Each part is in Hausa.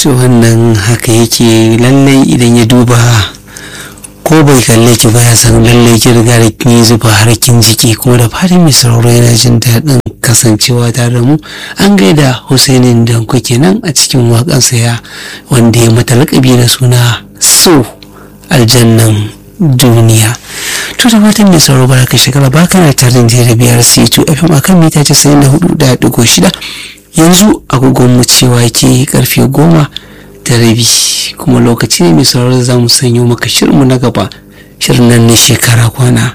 to wannan haka yake lallai idan ya duba ko bai kalle ki ba ya san lallai ki riga da kin yi zuba har kin jiki kuma da fatan mai sauraro yana jin daɗin kasancewa tare da mu an gaida Husainin da kuke nan a cikin waƙansa ya wanda ya mata laƙabi da suna so aljannan duniya to da fatan mai sauraro baraka shekara ba kana tare da biyar c2 fm akan mita 94.6 yanzu agogon mu cewa ke karfe goma da rabi kuma lokaci ne mai sauraro za mu sanyo maka shirinmu na gaba shirin nan ne shekara kwana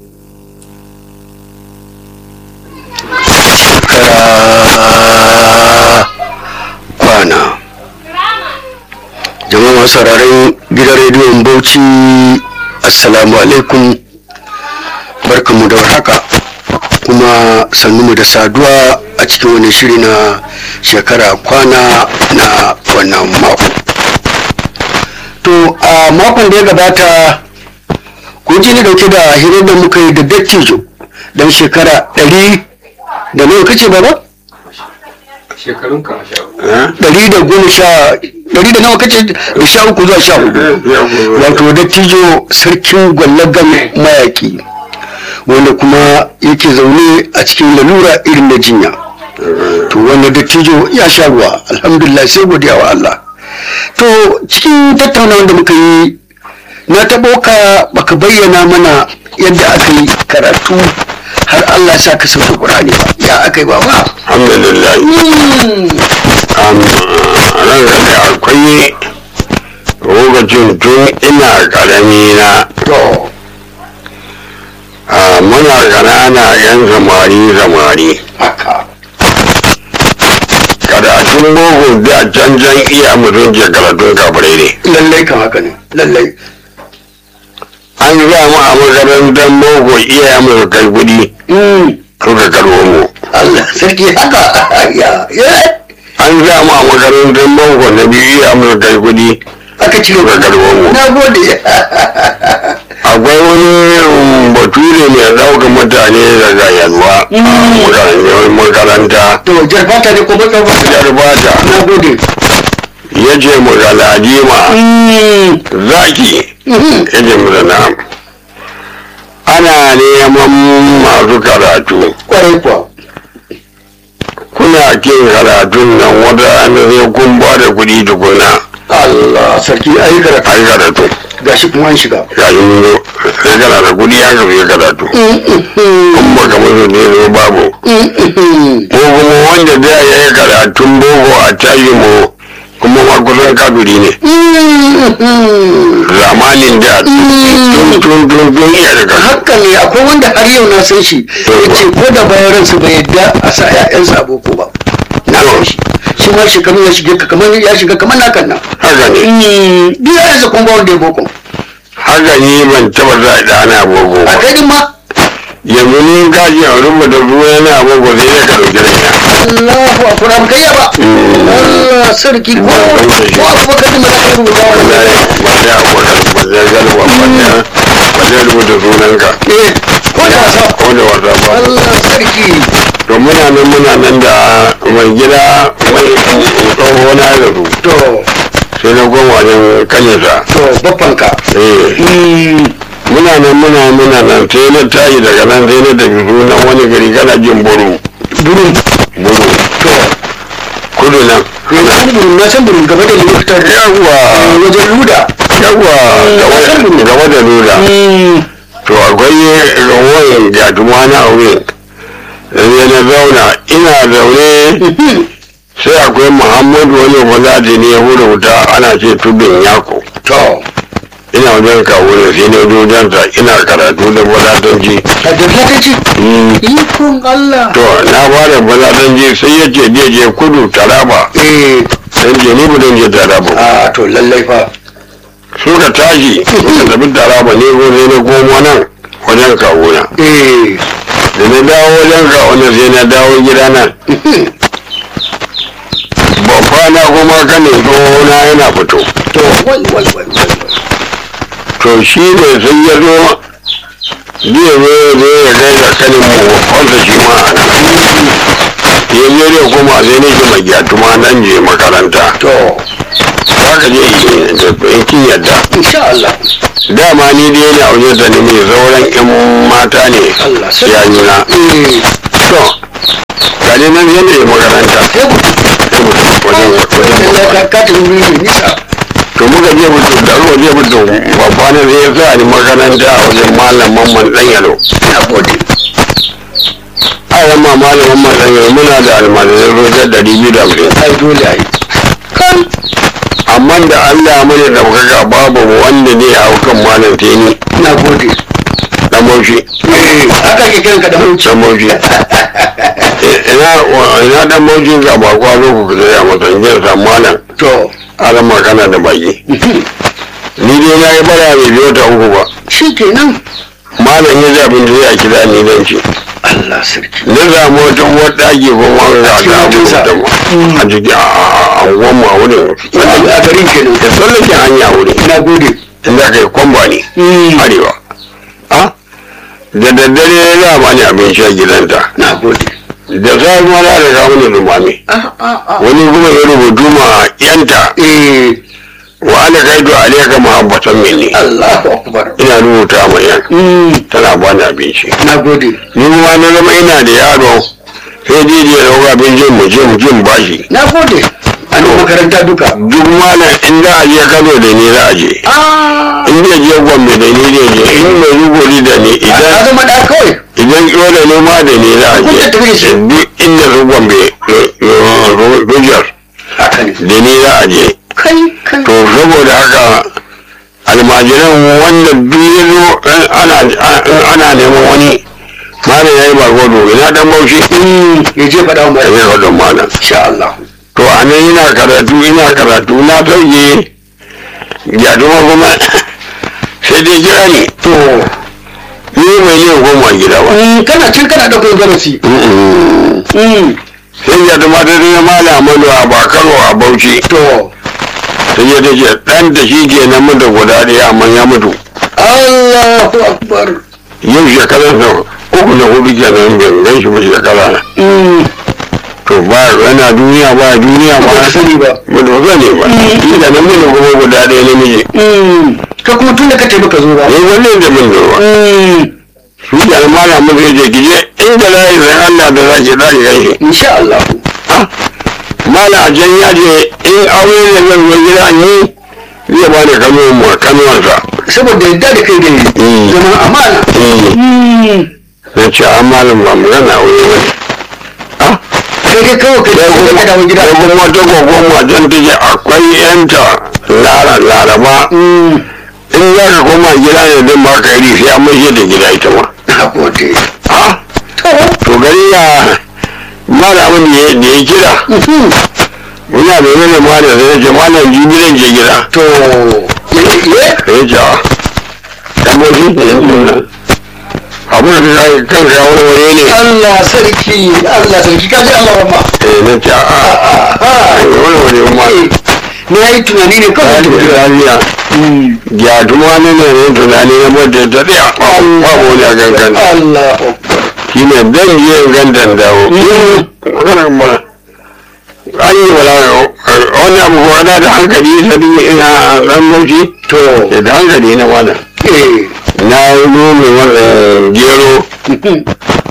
shekara kwana jama'a masu sauraron gidan rediyon bauchi assalamu alaikum barkanmu da warhaka kuma sannunmu da saduwa a cikin wani shiri na shekara kwana na wannan mako to a makon da ya gabata kun ji ni dauke da hirar da muka yi da dattijo don shekara ɗari da nawa kace baba? shekarun ka sha ɗari da goma sha ɗari da nawa kace da sha uku zuwa sha hudu wato dattijo sarkin gwallagan mayaki wanda kuma yake zaune a cikin lalura irin da jinya to wanda dattijo ya sha ruwa alhamdulillah sai godiya wa Allah to cikin tattaunawa da muka yi na taɓo ka baka bayyana mana yadda aka yi karatu har Allah sa ka sauke Qur'ani ba ya aka yi ba ba alhamdulillah ran da akwai lokacin tun ina karami na to a muna ƙanana yan samari samari haka karatun boko da cancan iya mutum ke karatun kafirai ne lallai kan haka ne lallai an za mu a makarantar boko iya mu kai kuɗi Mm, suka karbo mu Allah sarki haka ya ya an za mu a makarantar boko na biyu iya mu kai kuɗi aka cire suka karbo mu na gode akwai wani um, bature mai ɗaukar mutane daga yalwa a makarantar- makaranta to jarfata ne ko baka baka jar bata na gode ya ce mu ga ladima Mm, zaki mhm. ya ce mu na ana neman masu karatu kwarai kuwa kuna kin karatun nan wata an sai kun ba da kuɗi tukuna Allah sarki ayi karatu a yi karatu gashi kuma an shiga ga yi zo sai kana da kuɗi an ka yi karatu in ba ka musu ne zo babu ko kuma wanda da ya yi karatun boko a tayi mu kuma ma kusan kafiri ne zamanin da tun tun tun tun iya da karatu haka ne akwai wanda har yau na san shi ya ce ko da bayan ransa bai yadda a sa 'ya'yansa a boko ba na san shi shi ma shekaru ya shiga ka kamar ya shiga kamar na kan nan haka ne duk yayansa kuma ba wanda ya boko haka ni ban taba sa ɗana boko a ba kai din ma yanzu ni gaji a rubuta ruwa yana boko sai dai ka ɗauki raina Allahu akbar ba kai ba Allah sarki ko ko abu baka din ma za ka rubuta wallahi wannan ba sai a kwata ba sai galba ba sai ba sai rubuta sunanka eh ko da wasa ko da wata ba Allah sarki to muna nan muna nan da mai gida mai tsoho na da su to sai na goma wajen kanisa to baffanka eh Mm, muna nan muna muna nan sai na tashi daga nan sai na tafi sunan wani gari kana jin buru burin buru to kudu nan na san burin na san burin gaba da likitan yawwa wajen luda yawwa gaba da lura to akwai rawoyin jatuma na wurin sai na zauna ina zaune sai akwai muhammadu wani falati ne ya hura wuta ana ce tudun yako to ina wajen kawo da sai na dojansa ina karatu da falatanci a da flatanci ikon Allah to na fara falatanci sai ya ce je je kudu taraba eh sai ce ni ba zan je taraba ba. a to lallai fa suka tashi suka tafi taraba ne ko sai na komo nan wajen kawo na eh da na dawo wajen kawo na sai na dawo gida nan babba na kuma kane na yana fito to wai wai wai wai to shi ne sai ya zo zai zo zo ya gaida kanin mu wanda shi ma a nan ya je da kuma sai ne shi mai gyatuma nan je makaranta to ka je in kin yadda insha Allah dama ni dai na wajen da ni mai sauran yan mata ne Allah sai ya nuna eh to ga ne nan yadda ya makaranta sai ku sai mu tafi wajen wajen Allah babba ka ka tafi wuri mai nisa to muka je mutu da ruwa je mutu babba ne zai sa ni makaranta a wajen malam mamman dan yalo na gode a yamma malam mamman dan yalo muna da almajirai rojar ɗari biyu da hamsin ai dole ai kan amma da Allah mana da muka babu wanda ne a kan malam teni na gode dan bauchi eh haka ke kiran ka da hanci dan bauchi ina ina dan bauchi ga bakwa zo ku da ya mutan jin san malam to ala magana da baki ni dai na yi bara bai biyo ta uku ba shi kenan malam ya zaɓin da ya kira ni dan ce Allah sarki na samu wata uwar ɗaki ko ma ga cikin ta abu motarsa. da ma a ciki a anguwan ma wurin a garin kenan da tsallaken hanya wurin na gode inda kai kwamba ne arewa a da daddare za a bani abinci a gidanta na gode da safiya na da kawo ni lumami ah ah ah wani kuma ya rubutu ma yanta eh wa ana kaido alaika muhabbatan minni Allahu akbar ina rubuta ma yan mm tana bani abinci na gode ni kuma na zama ina da yaro sai dai ya dauka abincin mu je mu je mu bashi na gode a nan makaranta duka duk malam in za a je kano da ni za a je ah in zai je gombe da ni zai je in mai rugori da ni ka idan zama da kawai idan yola ne ma da ni za a Kun je tafi da shi? duk inda su gombe rujar haka ne da ni za a je kai kai to saboda haka almajiran wanda duk ya zo in ana in ana neman wani mana ya yi bargodo ina dan bauchi Mm, ya je faɗa wa ya mai yi wadon mana insha Allah to a nan ina karatu ina karatu na sauke jaduma kuma sai dai kira ni to ni mai ne goma gida ba mm, kana cin kana ɗaukar darasi Mm-mm. Mm, sai jaduma ta zai malamanu a bakaro a bauchi to sai ya ce ɗan da shi ke nan mutu guda ɗaya amma ya mutu Allahu akbar yau shekarar sa uku da hudu kenan bai gan shi ba shekara na Mm, to ba yana duniya ba duniya ba ba ka sani ba ba da sani ba shi da nan mutu kuma guda ɗaya namiji Mm, ka kuma tun da ka taimaka zo ba ne wannan da mun zuwa Mm, su da malamin zai je kije inda za yi zai Allah da za ki za ki gan shi insha Allah mala a jan ya je in aure ne zan zo gida ni zai ba da kanuwan mu kanuwansa saboda yadda da kai da yi Mm. zama amana Mm, na ce a malam ba mu gana aure ba ne ah kai dai kawai ka sai je ka dawo kuma gida sai kuma wata gogon wajen ta ce akwai yanta lara laraba Mm, in za ka koma gida ne don ba ka yi sai an mace da gida ita ma na gode ah to to gari ya malamin da ya da ya kira mhm, muna da wani malam sai ya ce malam jibi zan je gida to ye ye sai ya ce a dan boshi ne yanzu nan abin da ka kan ka wani wani ne Allah sarki Allah sarki kaji Allah ramma eh na ce a ah wani wani ma ni yayi tunani ne kawai da gida lafiya Mm, ya tuma ne ne ne tunani na mutu ta tsaya babu wani a gangan Allah akbar shi ne dan je gandan dawo maganar ma an yi wala wani abu ko ana da hankali sani ina dan bauchi to ke da hankali na wala eh na yi nome wannan gero mhm,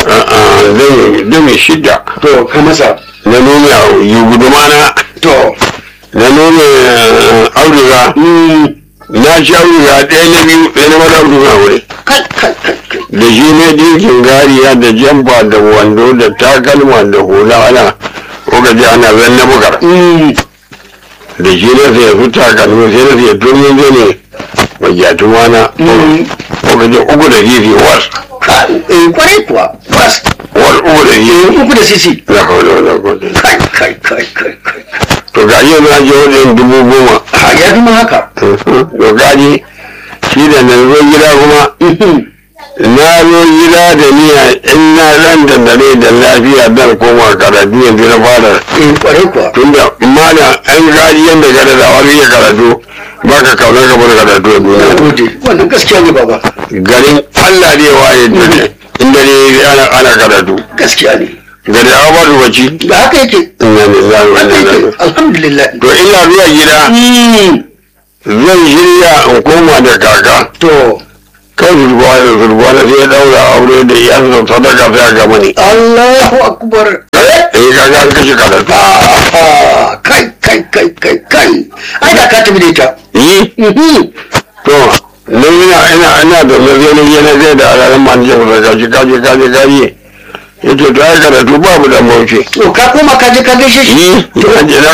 zai mai shida to ka masa na nome a yi gudumana to na nome auduga mm, na ci auduga ɗaya na biyu ɗaya na wani auduga wuri kai kai kai kai da shi ne dinkin gariya da jamfa da wando da takalma da hula ana kuka ji ana zan na bukar Mm, da shi ne sai su takalmi sai na sai turmin zane mai jatuma na Mm. kuka ji uku da fifi was ka- eh, kwarai kuwa bas was uku da fifi uku da sisi na kawai da kawai kai kai kai kai kai to ga yi na je wajen dubu goma ha ya fi ma haka to gaji shi da na zo gida kuma Mhm, na zo gida da niyya in na ran da dare da lafiya dan koma karatu yanzu na fara eh, kwarai kuwa tunda mana an gaji yadda ka da zawar iya karatu ba ka kaunar ka bar karatu a na duniya gode wannan gaskiya ne baba garin allah ne waye dole in dare ana ana karatu gaskiya ne gari a ba bacci da haka yake inna lillahi wa haka inna ilaihi yake alhamdulillah to ina zuwa gida Mm, zan shirya in koma da kaka to kan zurbuwa da zurbuwa na sai ya daura aure da iyansa sadaka sai a gama ni Allahu akbar eh kaga an kashe karatu Ah, kai kai kai kai kai ai da ka tafi da ita yi Mhm. to na ina ina ina da zazzani yana zai da alalan manjan da kaji kaji kaji kaji yace to ai karatu babu da mauce to ka koma ka je ka gaishe shi yi na je na